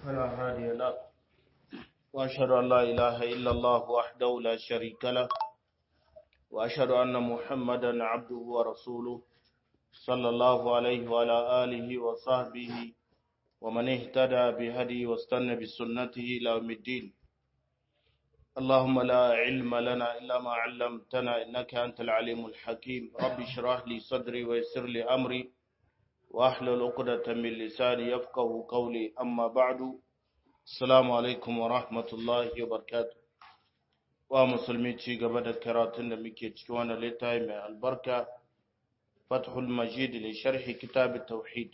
فلا هادي له وأشهد أن لا إله إلا الله وحده لا شريك له وأشهد أن محمدا عبده ورسوله صلى الله عليه وعلى آله وصحبه ومن اهتدى بهدي واستنى بسنته إلى يوم الدين اللهم لا علم لنا إلا ما علمتنا إنك أنت العليم الحكيم رب اشرح لي صدري ويسر لي أمري واحلل عقدة من لساني يفقه قولي أما بعد السلام عليكم ورحمة الله وبركاته wa musulmi ci gaba da karatun da muke ciki wannan littafi mai albarka fathul majid li sharhi kitab tauhid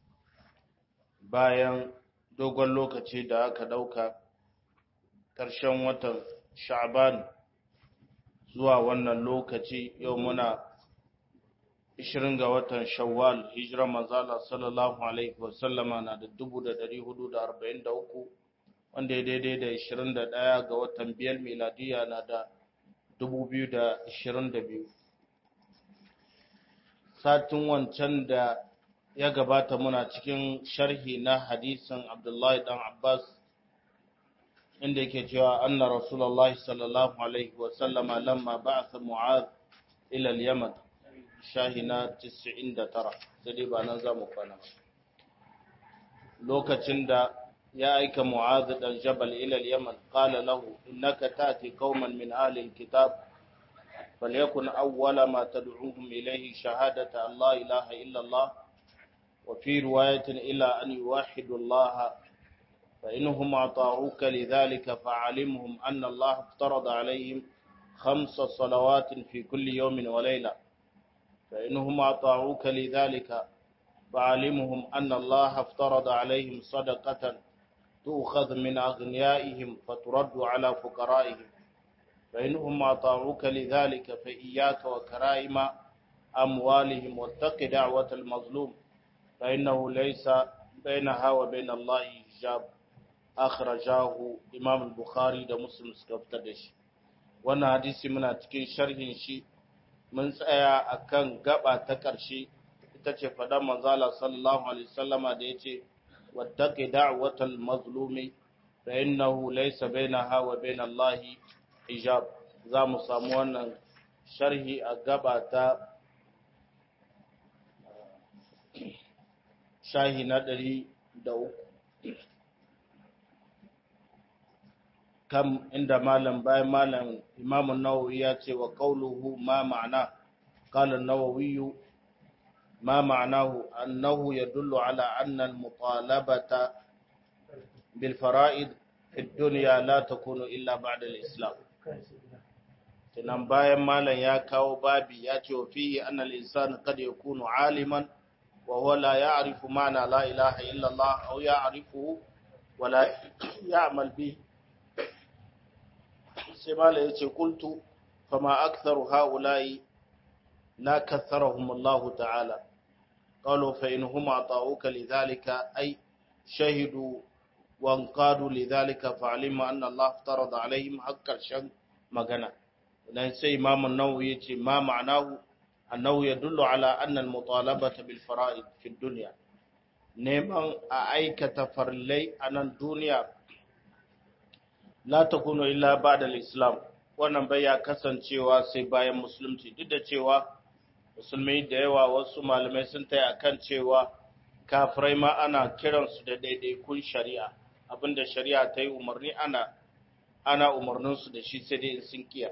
bayan dogon lokaci da aka dauka karshen watan sha'ban zuwa wannan lokaci yau muna 20 ga watan shawwal hijira manzala sallallahu alaihi wasallama na da 1443 wanda ya daidai da 21 ga watan biyar miladiya na da 2022 satin wancan da ya gabata muna cikin sharhi na hadisin abdullahi dan abbas inda yake cewa anna rasulullahi sallallahu alaihi wasallama lamma ba'atha mu'adh ila al-yaman shahina 99 sai dai ba nan za mu kwana lokacin da ya aika Mu'adh dan Jabal ila al-Yaman qala lahu innaka ta'ti qauman min ahli al-kitab falyakun awwala ma tad'uhum ilayhi shahadatu an la ilaha illa Allah wa fi riwayatin ila an yuwahhidu Allah fa innahum ata'uka lidhalika fa'alimhum anna Allah iftarada alayhim خمس صلوات في كل يوم وليلة فإنهم أطاعوك لذلك فعلمهم أن الله افترض عليهم صدقة تؤخذ من أغنيائهم فترد على فقرائهم فإنهم أطاعوك لذلك فإياك وكرائم أموالهم واتق دعوة المظلوم فإنه ليس بينها وبين الله حجاب أخرجاه إمام البخاري ده مسلم سكفتدش wannan hadisi muna cikin sharhin shi mun tsaya akan gaba ta ƙarshe ita ce faɗan manzala sallallahu alaihi wasallama da yace wattaqi da'watal mazlumi fa innahu laysa bainaha wa bain Allah hijab za mu samu wannan sharhi a gaba ta shahi na ɗari da uku kam inda malam bayan malam imamun nawawi ya ce wa qauluhu ma ma'ana qala an-nawawi ما معناه أنه يدل على أن المطالبة بالفرائض في الدنيا لا تكون إلا بعد الإسلام tunan bayan malam ya kawo babi ya ce wa fihi annal insani kad yakunu aliman wa huwa la ya'rifu ma'na la ilaha illa Allah aw ya'rifu wa la ya'mal bi sai malam ya ce qultu fama aktharu ha'ula'i la katharahum Allah ta'ala قالوا فإنهم أطاعوك لذلك أي شهدوا وانقادوا لذلك فعلم أن الله افترض عليهم حق الشن مغنى لأن إمام النووي ما معناه أنه يدل على أن المطالبة بالفرائض في الدنيا neman a aikata farillai a nan duniya la ta kuno illa ba da islam wannan bai ya kasancewa sai bayan musulunci duk da cewa musulmai da yawa wasu malamai sun taya kan cewa kafirai ma ana kiransu da daidaikun shari'a abinda shari'a ta yi umarni ana ana umarninsu da shi sai dai sun kiya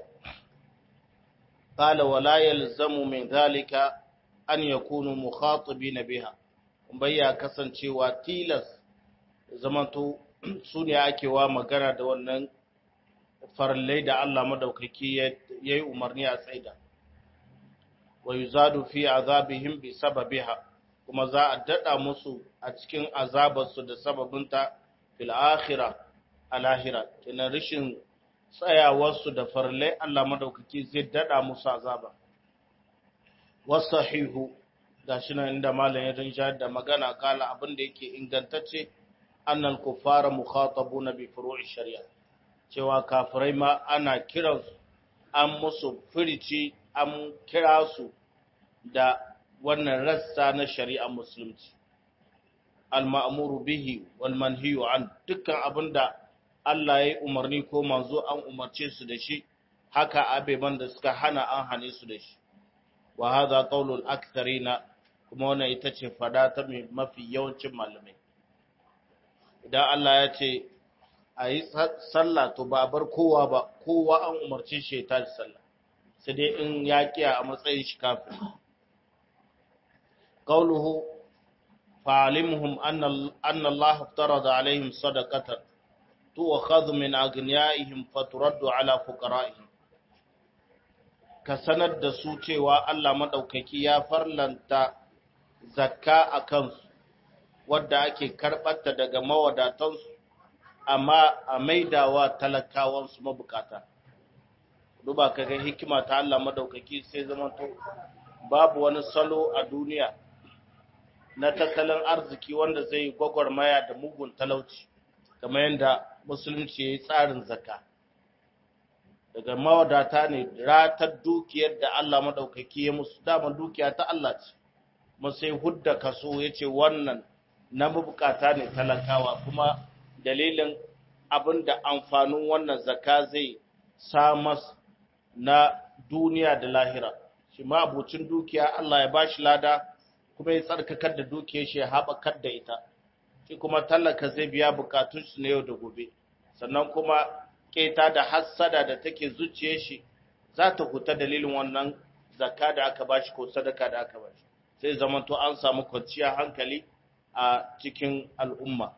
qala wala yalzamu min zalika an yakunu mukhatibina biha bayya kasancewa tilas zamanto su ne ake wa magana da wannan farallai da Allah madaukaki yayi umarni a tsaida wa yuzadu fi azabihim bi sababiha kuma za a dada musu a cikin azabarsu da sababinta fil akhirah alahira kina rishin tsayawarsu da farle Allah madaukaki zai dada musu azaba wasahihu gashi nan inda malam ya rinja da magana kala abin da yake ingantacce annal kuffara mukhatabuna bi furu'i shari'a cewa kafirai ma ana kiransu an musu firici an kira su da wannan rassa na shari'ar musulunci al-ma'muru bihi wal manhiyu an dukkan abinda Allah ya yi umarni ko manzo an umarce su da shi haka abeban da suka hana an hane su da shi wa hadha qawlul aktharina kuma wannan ita ce fada ta mafi yawancin malamai idan Allah ya ce a yi sallah to ba bar kowa ba kowa an umarce shi ya tashi sallah sai dai in ya kiya a matsayin shi kafin qawluhu fa'alimhum anna anna Allah iftarada alaihim sadaqatan tu'khadhu min aghniyaihim faturaddu ala fuqara'ihim ka sanar da su cewa Allah madaukaki ya farlanta zakka a kansu wadda ake karɓarta daga mawadatansu amma a maidawa talakawansu mabukata duba kaga hikima ta Allah madaukaki sai zamanto babu wani salo a duniya na tattalin arziki wanda zai gwagwarmaya da mugun talauci kamar yadda musulunci ya yi tsarin zakka daga mawadata ne ratar dukiyar da Allah madaukaki ya musu daman dukiya ta Allah ce sai hudda kaso ya ce wannan na mabukata ne talakawa kuma dalilin abin da amfanin wannan zaka zai samas na duniya da lahira shi ma abucin dukiya Allah ya bashi lada kuma ya tsarkakar da dukiyar shi ya haɓakar da ita shi kuma talaka zai biya bukatun su na yau da gobe sannan kuma keta da hassada da take zuciyar shi za ta huta dalilin wannan zakka da aka bashi ko sadaka da aka bashi sai zamanto an samu kwanciyar hankali a cikin al'umma.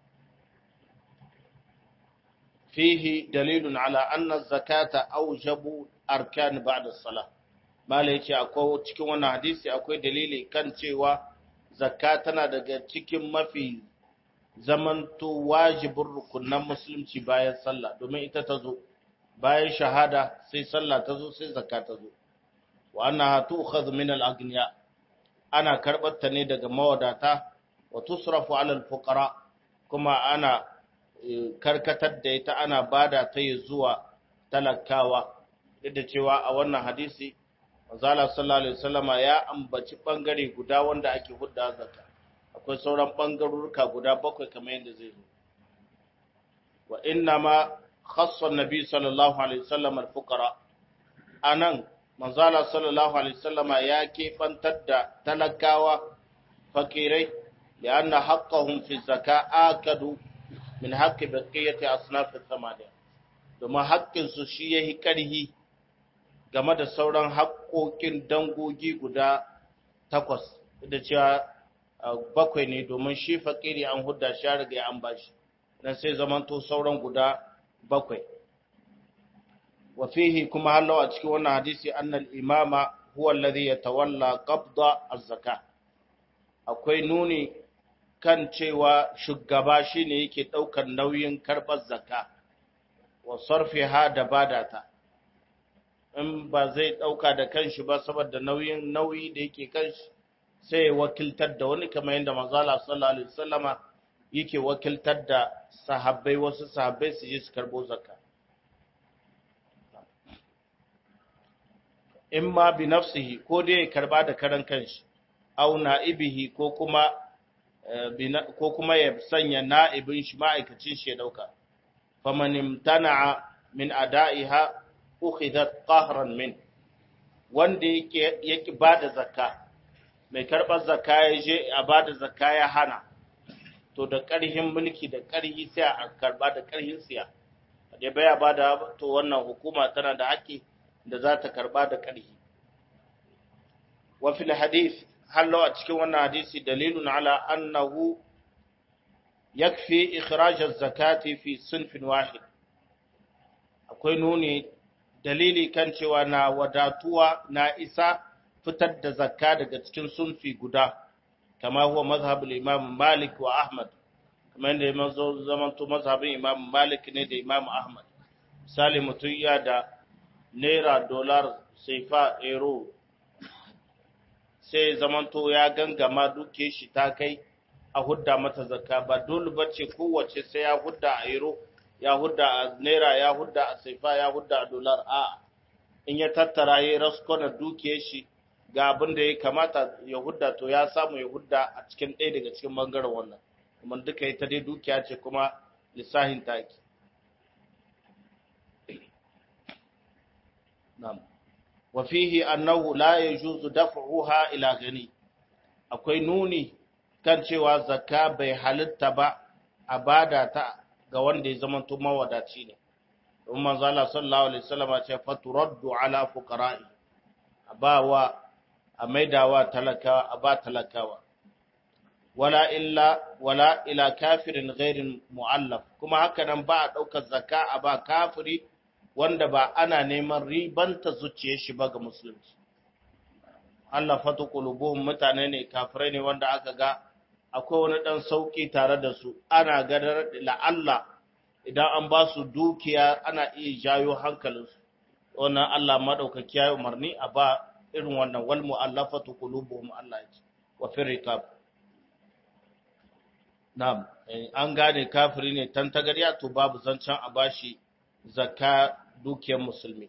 Fihi dalilun ala anna zakata aujabu arkan ba'da salah. Mala yace akwai cikin wannan hadisi akwai dalili kan cewa zakka tana daga cikin mafi zamanto wajibin rukunan musulunci bayan sallah domin ita ta zo bayan shahada sai sallah ta zo sai zakka ta zo wa annaha tu'khadhu min al-aghniya ana karɓar ta ne daga mawadata wa tusrafu alal fuqara kuma ana karkatar da ita ana bada ta yi zuwa talakawa duk da cewa a wannan hadisi manzala sallallahu alaihi wasallama ya ambaci bangare guda wanda ake hudda zakka akwai sauran bangarurruka guda bakwai kamar yadda zai zo wa inna ma khassa nabi sallallahu alaihi wasallam al fuqara anan manzala sallallahu alaihi wasallama ya keɓantar da talakawa fakirai da anna haqqahum fi zaka akadu min haqqi baqiyati asnaf thamaniya domin haƙƙin su shi yahi ƙarhi game da sauran haƙƙoƙin dangogi guda takwas da cewa bakwai ne domin shi fakiri an hudda shi riga an bashi dan sai zamanto sauran guda bakwai وفيه كما هلو أتكي وانا حديثي أن الإمام هو الذي يتولى قبض الزكاة akwai nuni kan cewa shugaba shi ne yake ɗaukar nauyin karɓar zakka wa sarfiha da badata in ba zai ɗauka da kanshi ba saboda nauyin nauyi da yake kanshi sai ya wakiltar da wani kamar yadda manzala sallallahu alaihi wasallama yake wakiltar da sahabbai wasu sahabbai su je su karɓo zakka in ma bi nafsihi ko dai ya karba da karan kanshi au na'ibihi ko kuma ko kuma ya sanya na'ibin shi ma'aikacin shi ya dauka faman imtana'a min ada'iha ukhidat qahran min wanda yake yake bada zakka mai karbar zakka ya je a bada zakka ya hana to da ƙarhin mulki da ƙarhi sai a karba da ƙarhin siya da baya bada to wannan hukuma tana da haƙƙi da za ta karba da ƙarhi. Wa fil hadith hallo a cikin wannan hadisi dalilun ala annahu yakfi ikhraj az-zakati fi sinfin wahid. Akwai nuni dalili kan cewa na wadatuwa na isa fitar da zakka daga cikin sunfi guda kama huwa mazhabul Imam Malik wa Ahmad kamar yadda ya zamanto mazhabin Imam Malik ne da Imam Ahmad. Misali mutum ya da naira dolar saifa euro sai zamanto ya gangama duke shi ta kai a hudda mata zakka ba dole bace kowace sai ya hudda a euro ya hudda a naira ya hudda a saifa ya hudda a dolar a in ya tattara ya raskona duke shi ga abin da ya kamata ya hudda to ya samu ya hudda a cikin ɗaya daga cikin bangaren wannan kuma duka ita dai dukiya ce kuma lissahin taki na'am wa fihi annahu la yajuzu daf'uha ila gani akwai nuni kan cewa zakka bai halitta ba a bada ta ga wanda ya zama to mawadaci ne don manzo Allah sallallahu alaihi wasallam ya ce faturaddu ala fuqara'i abawa a maidawa talakawa a ba talakawa wala illa wala ila kafirin ghairin mu'allaf kuma haka nan ba a daukar zakka a ba kafiri wanda ba ana neman ribanta zuciyar shi ba ga musulunci Allah fatu qulubuhum mutane ne kafirai ne wanda aka ga akwai wani dan sauki tare da su ana gadar la'alla idan an ba su dukiya ana iya jayo hankalinsu wannan Allah madaukaki ya umarni a ba irin wannan wal mu'allafatu qulubuhum Allah ya ce wa fi riqab na'am an gane kafiri ne tantagarya to babu zancen a bashi zakka dukiyar musulmi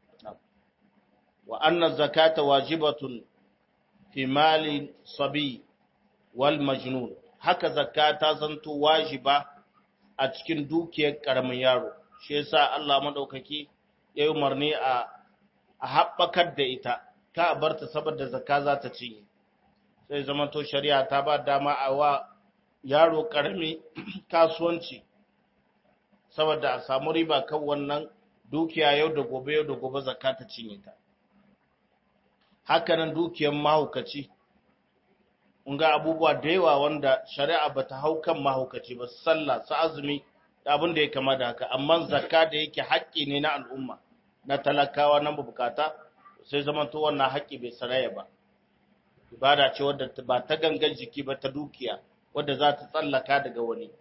wa anna zakata wajibatun fi mali sabi wal majnun haka zakka ta zanto wajiba a cikin dukiyar karamin yaro shi yasa Allah madaukaki ya yi umarni a a haɓakar da ita ka a barta saboda zakka za ta cinye sai zamanto shari'a ta ba dama a wa yaro karami kasuwanci saboda a samu riba kan wannan dukiya yau da gobe yau da gobe zakka ta cinye ta hakanan dukiyar mahaukaci ga abubuwa da yawa wanda shari'a ba ta hau kan mahaukaci ba sallah su azumi da abin da ya kama da haka amma zakka da yake haƙƙi ne na al'umma na talakawa na bukata sai zaman to wannan haƙƙi bai saraya ba ibada ce wadda ba ta gangan jiki ba ta dukiya wadda za ta tsallaka daga wani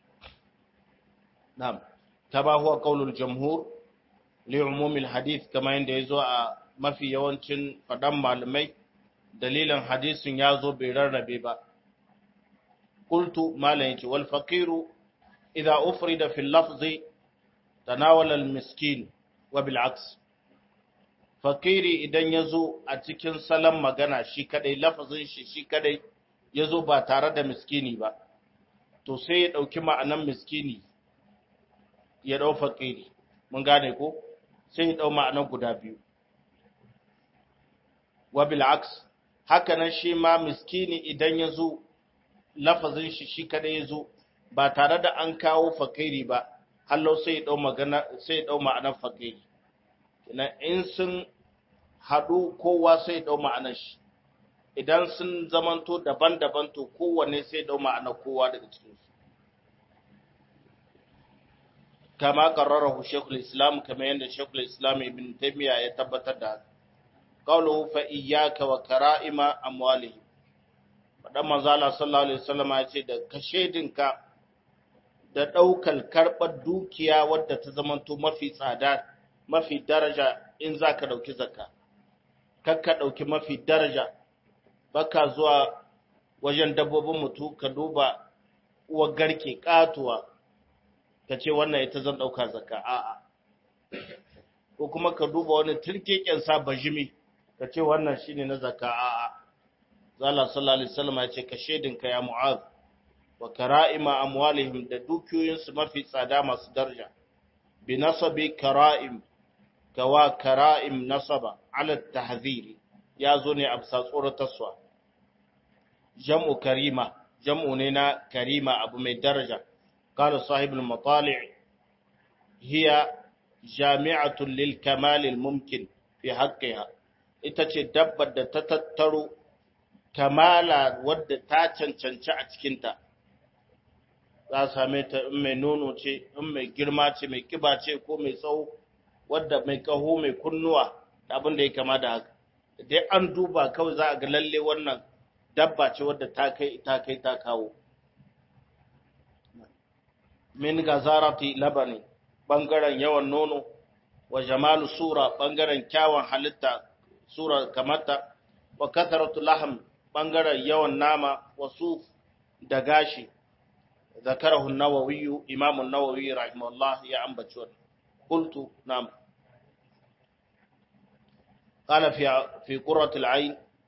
na'am kama huwa qaulul jamhur li umumil hadith kama yanda yazo a mafi yawancin fadan malamai dalilin hadisin yazo bai rarrabe ba qultu malan yace wal faqiru idha ufrida fil lafzi tanawala al miskin wa bil aks fakiri idan yazo a cikin salon magana shi kadai lafazin shi shi kadai yazo ba tare da miskini ba to sai ya dauki ma'anan miskini ya ɗau faƙiri mun gane ko sai ya ɗau ma'anar guda biyu wa bil'aks haka nan shi ma miskini idan ya zo lafazin shi shi kada ya zo ba tare da an kawo faƙiri ba hallau sai ya ɗau magana sai ya ɗau ma'anar faƙiri ina in sun haɗu kowa sai ya ɗau ma'anar shi idan sun zamanto daban-daban to kowanne sai ya ɗau ma'anar kowa daga cikinsu كما قرره شيخ الإسلام كما عند شيخ الإسلام ابن تيمية يتبت قوله فإياك وكرائم أموالهم faɗan manzala sallallahu alaihi wasallam ya ce da kashedinka da ɗaukar karɓar dukiya wadda ta zamanto mafi tsada mafi daraja in za ka ɗauki zakka kakka ɗauki mafi daraja baka zuwa wajen dabbobin mutu ka duba uwar garke ƙatuwa ka ce wannan ita zan ɗauka zaka a'a ko kuma ka duba wani turkeken sa bajimi ka ce wannan shine na zaka a'a zalla sallallahu alaihi wasallam ya ce ka shedin ka ya mu'az wa kara'ima amwalihim da dukiyoyinsu mafi tsada masu daraja bi nasabi kara'im kawa kara'im nasaba ala tahziri ya zo ne a bisa tsoratarsa jam'u karima jam'u ne na karima abu mai daraja قال صاحب المطالع هي جامعة للكمال الممكن في حقها ita ce dabbar da ta tattaro kamala wadda ta cancanci a cikinta za a same ta in mai nono ce in mai girma ce mai kiba ce ko mai tsawo wadda mai kaho mai kunnuwa da abin da ya kama da haka dai an duba kawai za a ga lalle wannan dabba ce wadda ta kai ta kai ta kawo min gazarati labani bangaren yawan nono wa jamalu sura bangaren kyawun halitta sura kamata wa kasaratu laham bangaren yawan nama wa suf da gashi ذكره النووي إمام النووي رحمه الله يا أم بشور قلت نعم قال في في قرة العين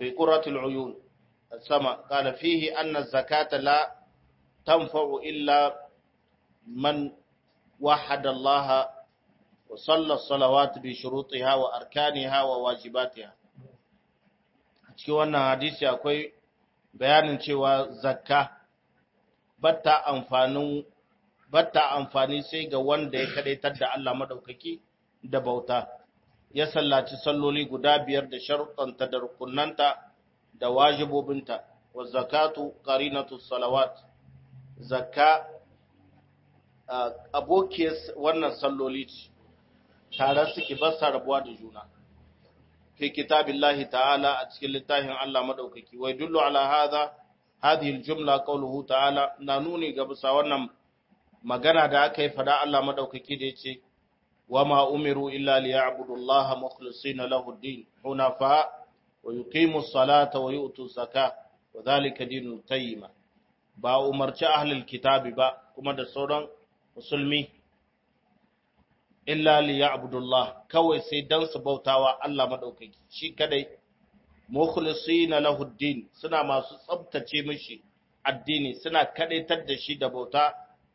في قرة العيون السماء قال فيه أن الزكاة لا تنفع إلا من وحد الله وصلى الصلوات بشروطها وأركانها وواجباتها cikin wannan hadisi akwai bayanin cewa zakka batta amfanin batta amfani sai ga wanda ya kadaitar da Allah madaukaki da bauta ya sallaci salloli guda biyar da sharuɗanta da rukunanta da wajibobinta wa zakatu qarinatu salawat zakka abokiyar wannan salloli ce tare suke ba sa rabuwa da juna fi kitabillahi ta'ala a cikin littafin Allah madaukaki wai dullu ala hadha hadhihi aljumla qawluhu ta'ala na nuni ga bisa wannan magana da aka yi fada Allah madaukaki da yace wama umiru illa liya'budullaha mukhlisina lahu ad-din hunafa wa yuqimu as-salata wa yu'tu az-zakata wa dhalika dinul qayyim ba umarci ahlul kitabi ba kuma da sauran musulmi illa liya'budullah kawai sai dan su bautawa Allah madaukaki shi kadai mukhlisina lahu ad-din suna masu tsabtace mishi addini suna kadaitar da shi da bauta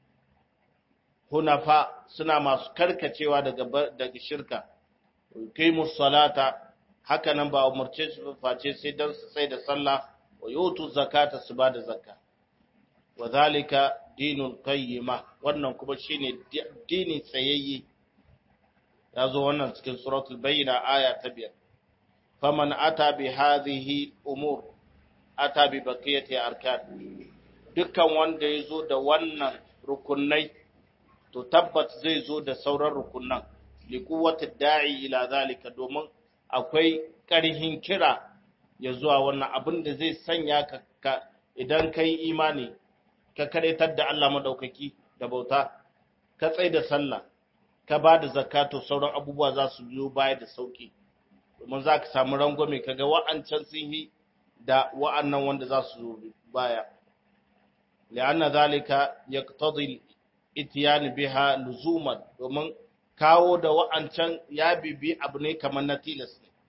hunafa suna masu karkacewa daga daga shirka yuqimus salata haka nan ba umarce su face sai dan su sai da sallah wa yutu zakata su ba da zakka wa zalika dinul qayyima wannan kuma shine dini tsayayye ya zo wannan cikin suratul bayyina aya ta biyar faman ata bi hadhihi umur ata bi baqiyati arkan dukkan wanda ya zo da wannan rukunai to tabbat zai zo da sauran rukunan li quwwati da'i ila zalika domin akwai ƙarhin kira ya zuwa wannan abin da zai sanya ka idan kai imani ka karaitar da Allah madaukaki da bauta ka tsai da sallah ka ba da zakato sauran abubuwa za su biyo baya da sauki domin za ka samu rangwame ka ga wa'ancan sun yi da wa'annan wanda za su zo baya li'anna zalika yaqtadi itiyan biha luzuman domin kawo da wa'ancan ya bibi abu ne kamar na tilas ne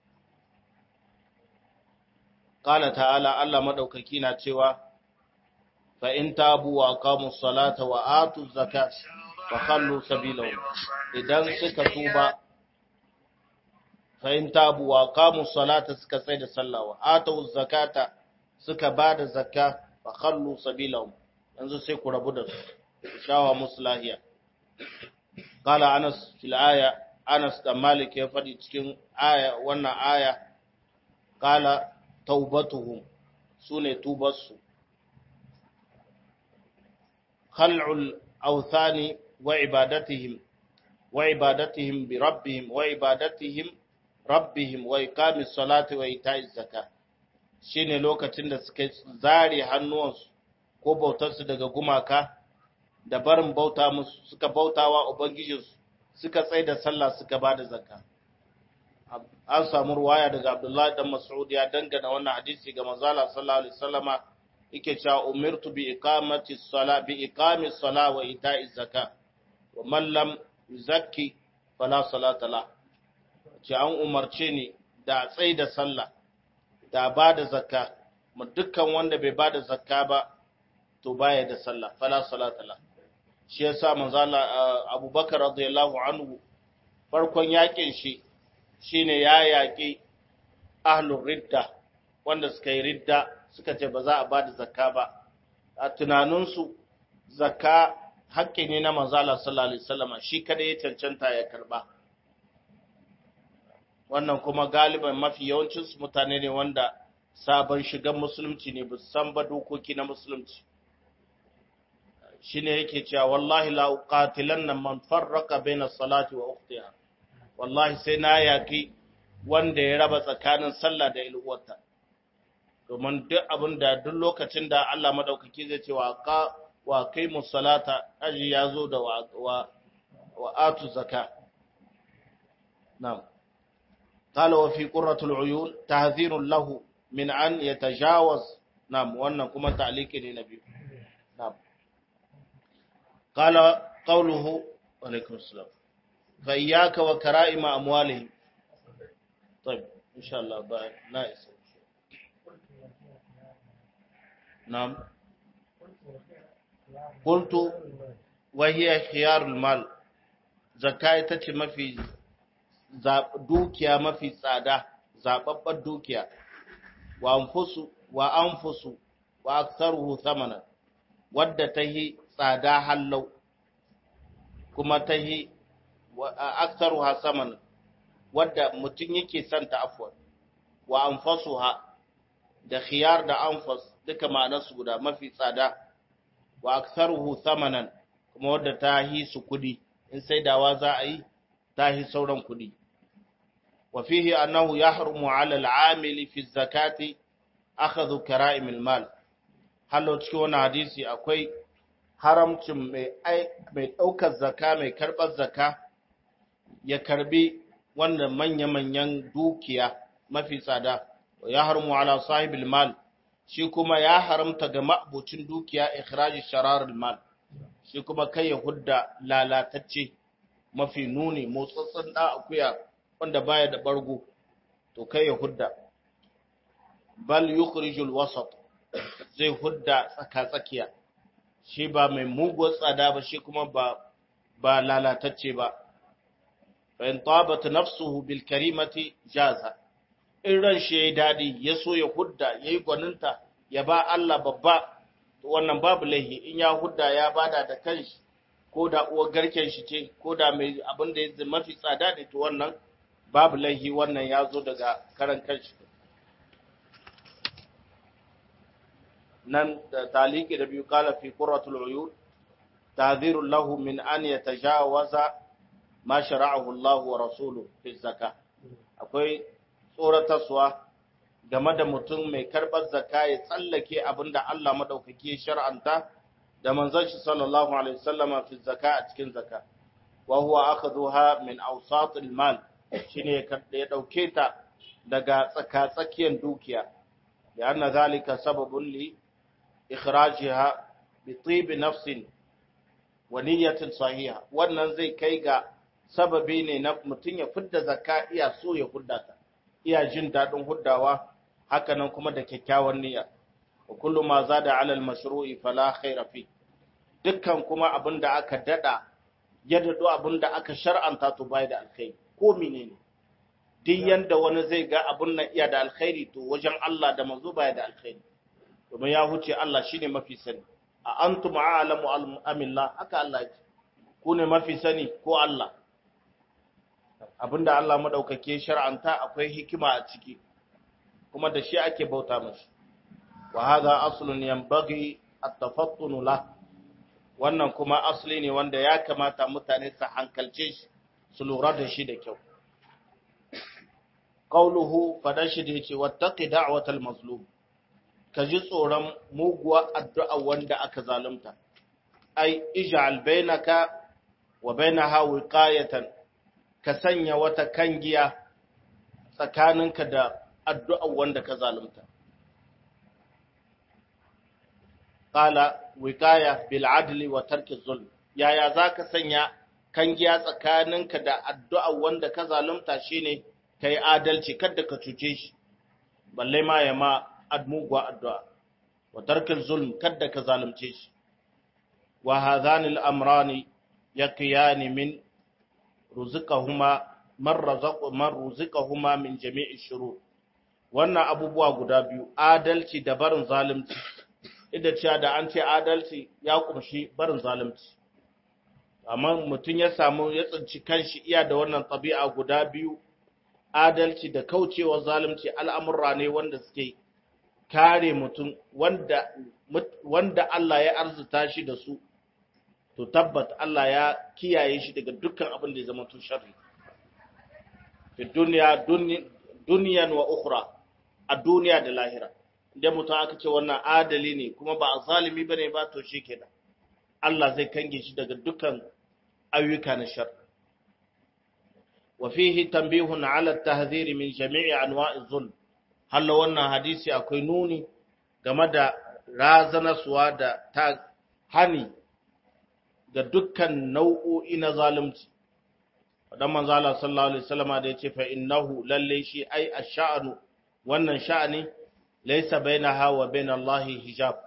qala ta'ala Allah madaukaki na cewa fa in tabu wa aqamu salata wa atu zakata fa khallu sabilahum idan suka tuba fa in tabu wa qamu salata suka tsaya da sallah wa atu zakata suka bada zakka fa khallu sabilahum yanzu sai ku rabu da su shawa muslahiya qala anas fil aya anas da malik ya fadi cikin aya wannan aya qala taubatuhum sune tubarsu khal'ul awthani وعبادتهم وعبادتهم بربهم وعبادتهم ربهم وإقام الصلاة وإيتاء الزكاة shine lokacin da suka zare hannuwansu ko bautarsu daga gumaka da barin bauta musu suka bautawa ubangijinsu suka tsaye da sallah suka ba da zakka an samu ruwaya daga abdullahi dan mas'ud ya dangana wannan hadisi ga manzala sallallahu alaihi wasallama yake cewa umirtu bi iqamati sala bi iqami sala wa ita'i zakka wa man lam yuzakki fala salata la ce an umarce ni da tsai da sallah da ba da zakka mu dukkan wanda bai ba da zakka ba to baya da sallah fala salata la shi yasa manzo Allah Abubakar radiyallahu anhu farkon yakin shi shine ya yaki ahlur ridda wanda suka yi ridda suka ce ba za a ba da zakka ba a tunaninsu zakka haƙƙi ne na manzala sallallahu alaihi wasallam shi kada ya cancanta ya karba wannan kuma galiban mafi yawancin su mutane ne wanda sabon shigan musulunci ne ba san ba dokoki na musulunci shine yake cewa wallahi la uqatilanna man farraqa baina salati wa ukhtiha wallahi sai na yaki wanda ya raba tsakanin sallah da ilwata domin duk abin da duk lokacin da Allah madaukaki zai ce wa ka wa kai musalata aji ya zo da wa wa atu zaka na'am qala wa fi qurratul uyun tahzirun lahu min an yatajawaz na'am wannan kuma ta'liqi ne nabi na'am qala qawluhu wa alaikum assalam fa iyyaka wa kara'ima amwalihim طيب ان شاء الله بقى ناقص na'am qultu wa hiya khiyarul mal zakka ita ce mafi dukiya mafi tsada zababbar dukiya wa anfusu wa anfusu wa aktharuhu thamanan wadda tahi tsada hallau kuma tahi aktharuha thamanan wadda mutum yake son ta afwan wa anfasuha da khiyar da anfas duka ma'anarsu guda mafi tsada wa aktharuhu thamanan kuma wadda ta hi su kudi in saidawa za a yi ta hi sauran kudi wa fihi annahu yahrumu 'ala al-'amili fi zakati akhadhu kara'im al-mal hallo cikin wannan hadisi akwai haramcin mai mai daukar zakka mai karbar zakka ya karbi wannan manya-manyan dukiya mafi tsada ya harmu ala sahibil mal shi kuma ya haramta ga ma'abucin dukiya ikhraji shararul mal shi kuma kai ya hudda lalatacce mafi nuni motsatsen da akuya wanda baya da bargo to kai ya hudda bal yukhrijul wasat zai hudda tsaka-tsakiya shi ba mai muguwar tsada ba shi kuma ba ba lalatacce ba fa'in tabata nafsuhu bil karimati jaza in ran shi yayi dadi ya so ya hudda yayi gwaninta ya ba Allah babba to wannan babu laihi in ya hudda ya bada da kanshi ko da uwar garken shi ce ko da mai abin da ya mafi tsada ne to wannan babu laihi wannan ya zo daga karan kanshi nan da taliki da biyu kala fi qurratul uyun ta'dhirul lahu min an yatajawaza ma shara'ahu Allah wa rasuluhu fi zakka akwai tsoratarwa game da mutum mai karbar zakka ya tsallake abinda Allah madaukaki ya shar'anta da manzon shi sallallahu alaihi wasallama fi zakka a cikin zakka wa huwa akhadhuha min awsat al-mal shine ya dauke ta daga tsaka-tsakiyar dukiya ya anna zalika sababun li ikhrajiha bi tib nafsin wa niyyatin sahiha wannan zai kai ga sababi ne na mutum ya fidda zakka iya so ya hudda ta iya jin daɗin huddawa hakanan kuma da kyakkyawan niyya wa kullu ma zada ala al-mashru'i fala khaira fi dukkan kuma abinda aka dada ya dado abinda aka shar'anta to bai da alkhairi ko menene duk yanda wani zai ga abun nan iya da alkhairi to wajen Allah da manzo bai da alkhairi domin ya huce Allah shine mafi sani a antum a'lamu amillah haka Allah ya ku ne mafi sani ko Allah abinda Allah madaukake shar'anta akwai hikima a ciki kuma da shi ake bauta mashi wa hadha aslun yanbaghi at-tafattun la wannan kuma asli ne wanda ya kamata mutane su hankalce shi su lura da shi da kyau qauluhu fadashi da yace wattaqi da'watal mazlum kaji tsoron muguwa addu'a wanda aka zalunta ai ij'al bainaka wa bainaha wiqayatan ka sanya wata kangiya tsakaninka da addu'a wanda ka zalunta. Ƙala, wikaya bil'adli wa tarki zulm, yaya za ka sanya kangiya tsakaninka da addu'a wanda ka zalunta shi ne ka yi adalci, kadda ka cuce shi, balle ma ya ma admugwa addu'a, wa tarki zulm, kadda ka zalunce shi. Wa hazanil amrani ya kiyani min ruzikahuma man ruzikahuma min jami'i shuru wannan abubuwa guda biyu adalci da barin zalunci idan cewa da an ce adalci ya kumshi barin zalunci amma mutum ya samu ya tsinci kanshi iya da wannan tabi'a guda biyu adalci da kaucewa zalunci al'amurra ne wanda suke kare mutum wanda wanda Allah ya arzuta shi da su to tabbat Allah ya kiyaye shi daga dukkan abin da ya zama tun sharri fi duniya duniyan wa ukhra a duniya da lahira idan mutum aka ce wannan adali ne kuma ba a zalimi bane ba to shikenan Allah zai kange shi daga dukkan ayyuka na shar wa fihi tanbihun ala at-tahdhir min jami'i anwa'i zulm halla wannan hadisi akwai nuni game da razanaswa da ta hani ga dukkan nau'o'i na zalunci dan manzo Allah sallallahu alaihi wasallama da yace fa innahu lalle shi ai ash-sha'nu wannan sha'ani laysa bainaha wa bain Allah hijab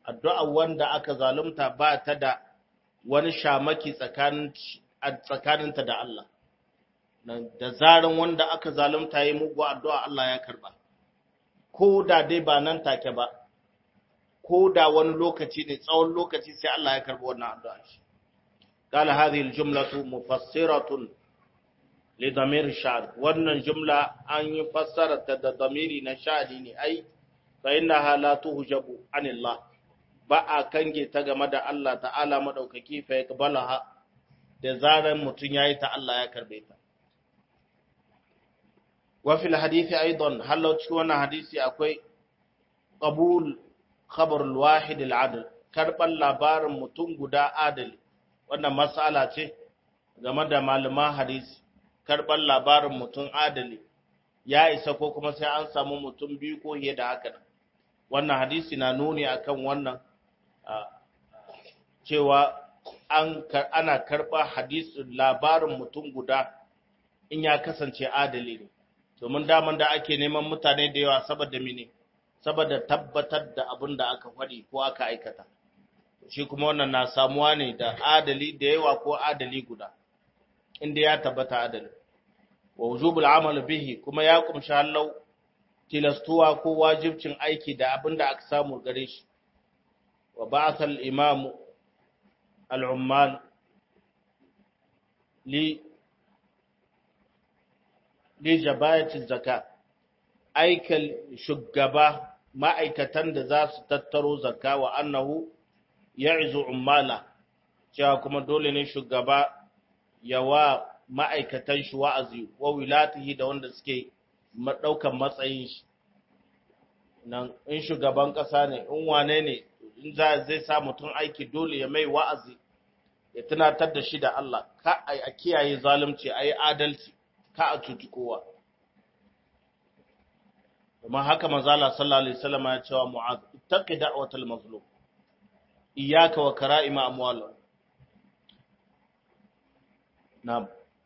addu'a wanda aka zalunta ba ta da wani shamaki tsakaninta da Allah da zaran wanda aka zalunta yi mugu addu'a Allah ya karba ko da dai ba nan take ba ko da wani lokaci ne tsawon lokaci sai Allah ya karbi wannan addu'a shi قال هذه الجملة مفسرة لضمير الشعر wannan jumla an yi fassara ta da damiri na sha'ani ne ai fa innaha la tuhjabu anillah ba a kange ta game da Allah ta'ala madaukaki fa yakbalaha da zaran mutun yayi ta Allah ya karbe ta wa fil hadisi aidan halau cikin wannan hadisi akwai qabul khabar al-wahid al-adl karban labarin mutum guda adali wannan mas'ala ce game da malaman hadisi karban labarin mutum adali ya isa ko kuma sai an samu mutum biyu ko fiye da haka wannan hadisi na nuni akan wannan cewa an ana karba hadisin labarin mutum guda in ya kasance adali ne domin daman da ake neman mutane da yawa saboda mene saboda tabbatar da abin da aka faɗi ko aka aikata shi kuma wannan na samuwa ne da adali da yawa ko adali guda inda ya tabbata adali wa wujubul amal bihi kuma ya kumshi hallau tilastuwa ko wajibcin aiki da abin da aka samu gare shi wa ba'atha al-imam al-ummal li li jabayati zakat aikal shugaba ma'aikatan da za su tattaro zakka wa annahu ya'izu ummala cewa kuma dole ne shugaba ya wa ma'aikatan shi wa'azi wa wilatihi da wanda suke ɗaukan matsayin shi nan in shugaban ƙasa ne in wane ne in zai sa mutum aiki dole ya mai wa'azi ya tunatar da shi da Allah ka a kiyaye zalunci a yi adalci ka a cuci kowa kuma haka manzala sallallahu alaihi wasallam ya cewa mu'az ittaqi da'watal mazlum iyyaka wa kara'ima amwalihim na'am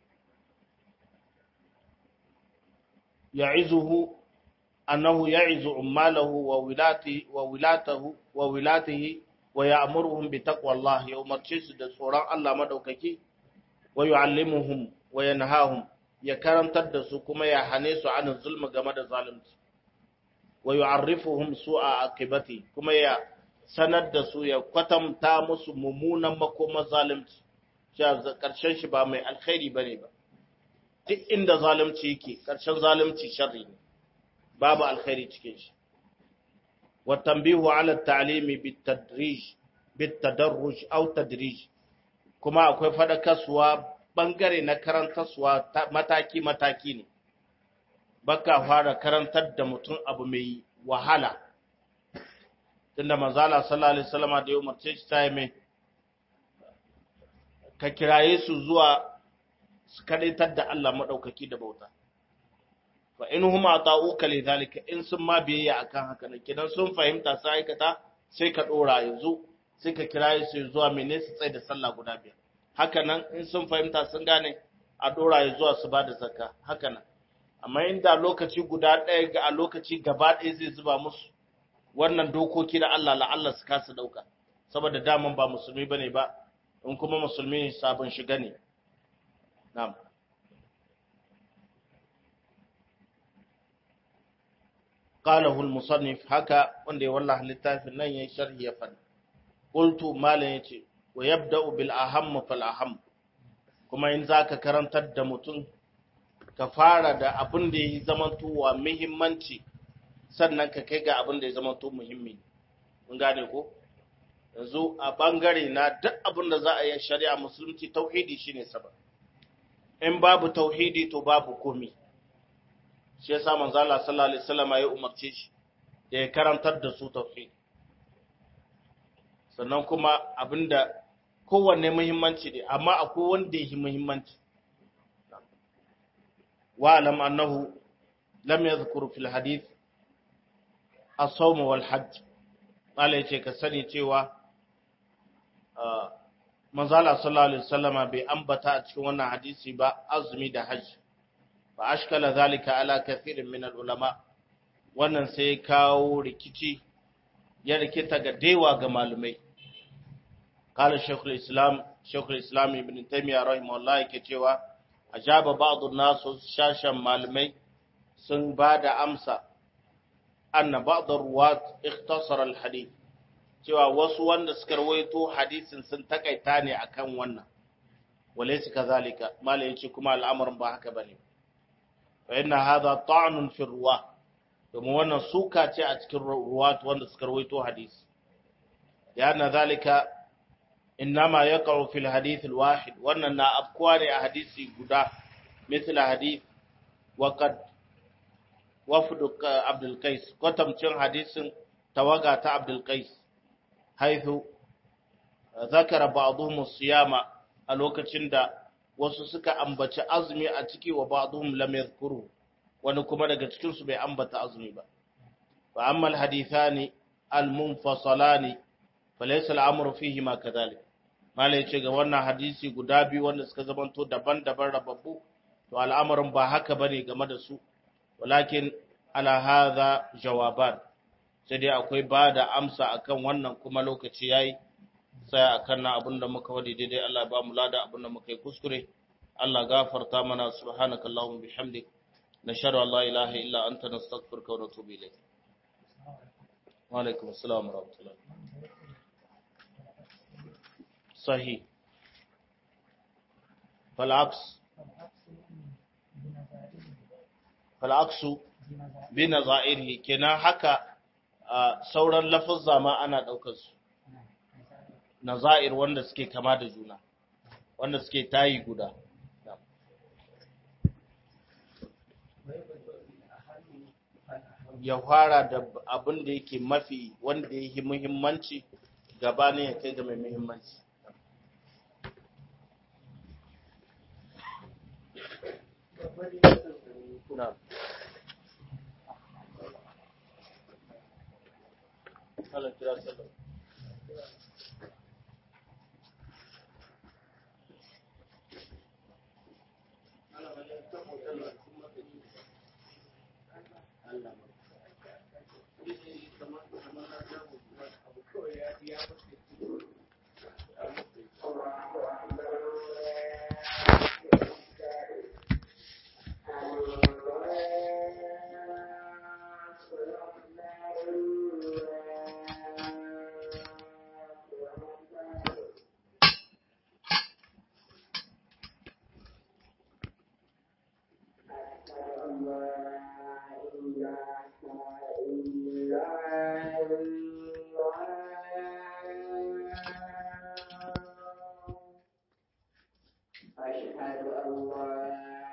ya'izuhu annahu ya'izu ummalahu wa wilatihi wa wilatahu wa wilatihi wa ya'muruhum bi taqwallah ya umarce su da tsoron Allah madaukaki wa yu'allimuhum wa yanhahum ya karantar da su kuma ya hane su an zulmi game da zalunci wa yu'arrifuhum su'a aqibati kuma ya sanar da su ya kwatanta musu mummunan makoma zalunci cewa karshen shi ba mai alkhairi bane ba duk inda zalunci yake karshen zalunci sharri ne babu alkhairi cikin shi wa tanbihu ala at-ta'limi bit-tadrij bit-tadarruj aw tadrij kuma akwai fadakarsuwa bangare na karantarsuwa mataki mataki ne baka fara karantar da mutum abu mai wahala tunda manzala sallallahu alaihi wasallam da ya umarce shi ta mai ka kiraye su zuwa su kadaitar da Allah madaukaki da bauta fa in huma ata'uka li zalika in sun ma biyayya akan haka ne kidan sun fahimta sai aikata sai ka dora yanzu sai ka kiraye su zuwa mene su tsaye da sallah guda biyar haka nan in sun fahimta sun gane a dora zuwa su ba da zakka haka nan amma inda lokaci guda ɗaya ga a lokaci gaba ɗaya zai zuba musu wannan dokoki da Allah la'alla su kasa ɗauka saboda daman ba musulmi ba ne ba in kuma musulmi ne sabon shiga ne na'am qalahu al-musannif haka wanda ya wallaha littafin nan yayin sharhi ya fadi qultu malan yace wa yabda'u bil aham fal aham kuma in zaka karantar da mutum ka fara da abin da ya zamantowa muhimmanci sannan ka kai ga abin da ya zamanto muhimmi mun gane ko yanzu a bangare na duk abin da za a yi shari'a musulunci tauhidi shine sabab in babu tauhidi to babu komi shi yasa manzo Allah sallallahu alaihi wasallam ya umarce shi da ya karantar da su tauhidi sannan kuma abinda kowanne muhimmanci ne amma akwai wanda yake muhimmanci واعلم أنه لم يذكر في الحديث الصوم والحج قال يce ka sani cewa manzala sallallahu alaihi wasallama bai ambata a cikin wannan hadisi ba azumi da hajji fa ashkala zalika ala kathirin min ulama wannan sai kawo rikici ya rikita ga dewa ga malumai kala shekul islam shekul islam ibn taymiyyah rahimahullah yake cewa ajaba ba'dun nasu shashan malumai sun ba da amsa anna ba'd ruwat ikhtasara al-hadith cewa wasu wanda suka rawaito hadisin sun takaita ne akan wannan walaysa kazalika malai yace kuma al'amarin ba haka bane fa inna hadha ta'nun fi ruwa domin wannan suka ce a cikin ruwat wanda suka rawaito hadisi ya na zalika innama yaqa'u fil hadith al-wahid wannan na afkuwa ne a hadisi guda mithla hadith wa qad wafdu Abdul Qais kwatamcin hadisin tawaga ta Abdul Qais haithu zakara ba'dhum siyama a lokacin da wasu suka ambaci azumi a ciki wa ba'dhum lam yadhkuru wani kuma daga cikin su bai ambata azumi ba fa amma alhadithani almunfasalani falaysa al'amru fihi ma kadhalik malai ce ga wannan hadisi guda biyu wanda suka zamanto daban-daban rababbu to al'amarin ba haka bane game da su walakin ala hadha jawaban sai dai akwai ba da amsa akan wannan kuma lokaci yayi sai akan na abinda muka wadi daidai Allah ya ba mu lada abinda muka yi kuskure Allah gafarta mana subhanakallahumma bihamdik nashhadu an la ilaha illa anta nastaghfiruka wa natubu ilayk wa alaikum assalam wa rahmatullah sahih فالعكس fal'aksu bi na za'irhi kenan haka sauran lafazza ma ana ɗaukar su na za'ir wanda suke kama da juna wanda suke tayi guda ya fara da abin da yake mafi wanda ya yi muhimmanci gabanin ya kai ga mai muhimmanci Na'am. Allah kira sallah. أشهد أن لا